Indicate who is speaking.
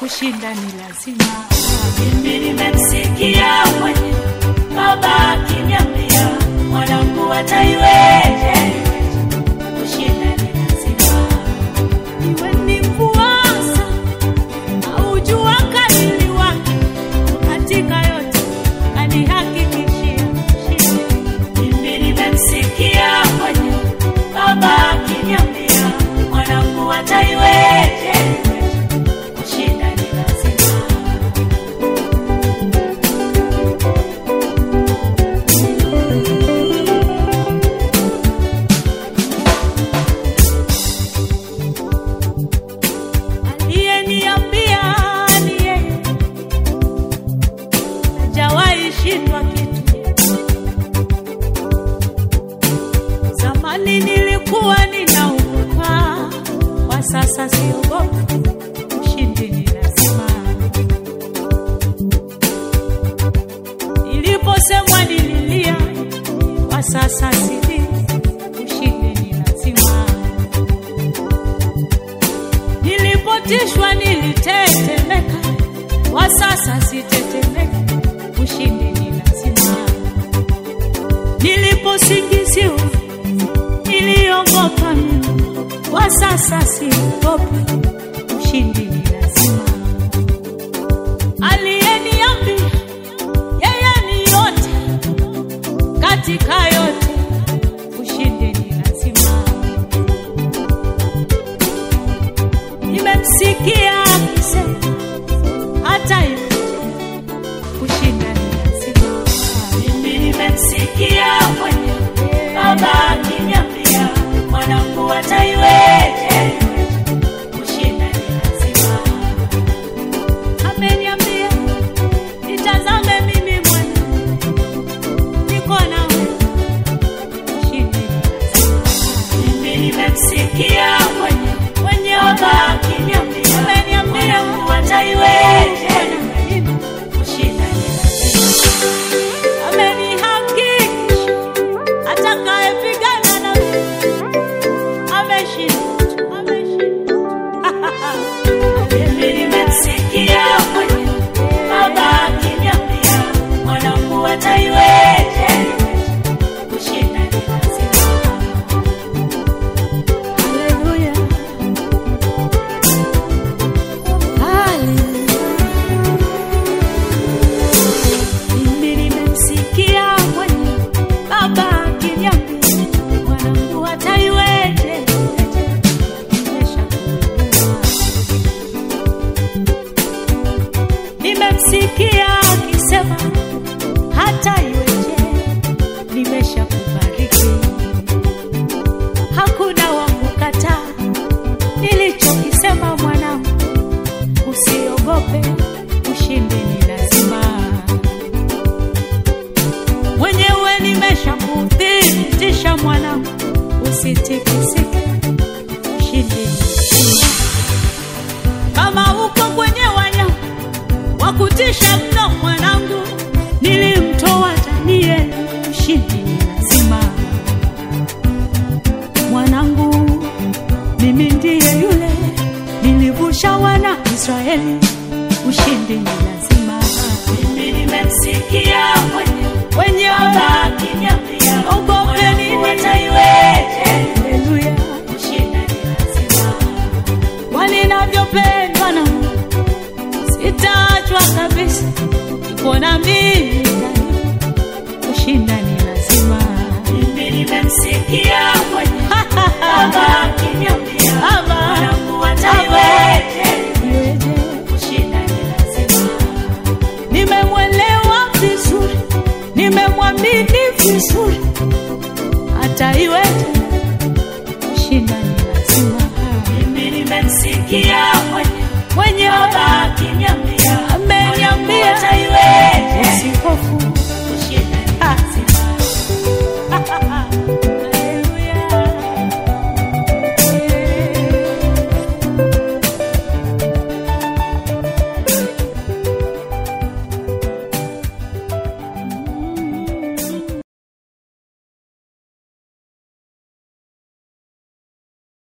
Speaker 1: kushinda ni lazima.
Speaker 2: Mimi nimemsikia mwenye baba akiniambia mwanangu ataiweje, kushinda ni lazima.
Speaker 1: Iwe ni mvuasa au jua kali wake, katika yote anihakikishia ushindi.
Speaker 2: Mimi nimemsikia mwenye baba akiniambia mwanangu ataiweje, kushinda ni lazima.
Speaker 1: Aliyeniambia ni yeye, hajawahi shindwa kitu. Zamani nilikuwa ninaogopa, kwa sasa siogopi. Ushindi ni lazima. Niliposemwa nililia, kwa sasa silii. Ushindi ni lazima. Nilipotishwa nilitetemeka, kwa sasa sitetemeki. Ushindi ni lazima. Niliposingiziwa niliogopa mimi, kwa sasa siogopi. Ushindi ni lazima. Aliyeniambia yeye ni yote katika yote, ushindi ni lazima. Nimemsikia akisema hata hivyo kushinda ni lazima.
Speaker 2: Mimi nimemsikia mwenye baba akiniambia mwanangu ataiweje, kushinda ni lazima.
Speaker 1: Ameniambia nitazame mimi mwana, niko nawe, ushindi ni lazima.
Speaker 2: Mimi nimemsikia mwenye
Speaker 1: Mwenye
Speaker 2: baba akiniambia
Speaker 1: ameniambia
Speaker 2: mwanangu ataiweje, kushinda ni lazima.
Speaker 1: amenihakikisha atakayepigana na ameshinda, ameshinda.
Speaker 2: Mimi nimemsikia mwenye baba akiniambia mwanangu ataiweje, kushinda ni lazima.
Speaker 1: Haleluya. Mimi nimemsikia mwenye baba akiniambia mwanangu ataiweje, nimeshakuelewa. Nimemsikia akisema hata iweje, nimeshakubariki. Hakuna wa kukataa nilichokisema, mwanangu, usiogope, ushindi ni lazima. Mwenyewe nimeshakuthibitisha, mwanangu, usitikisike, ushindi ni lazima. Kama uko kwenye wanyama wa kutisha mno, mwanangu, nilimtoa Danieli, ushindi ni lazima. Mwanangu, mimi ndiye yule nilivusha wana Israeli, ushindi ni lazima.
Speaker 2: Mimi nimemsikia mwenye
Speaker 1: Wenye
Speaker 2: baba akiniambia
Speaker 1: ogopeni
Speaker 2: mwanangu ataiweje,
Speaker 1: Haleluya,
Speaker 2: kushinda ni lazima.
Speaker 1: waninavyopendwa na Mungu, sitaachwa kabisa, iko na mimi daima, kushinda ni lazima.
Speaker 2: Mimi nimemsikia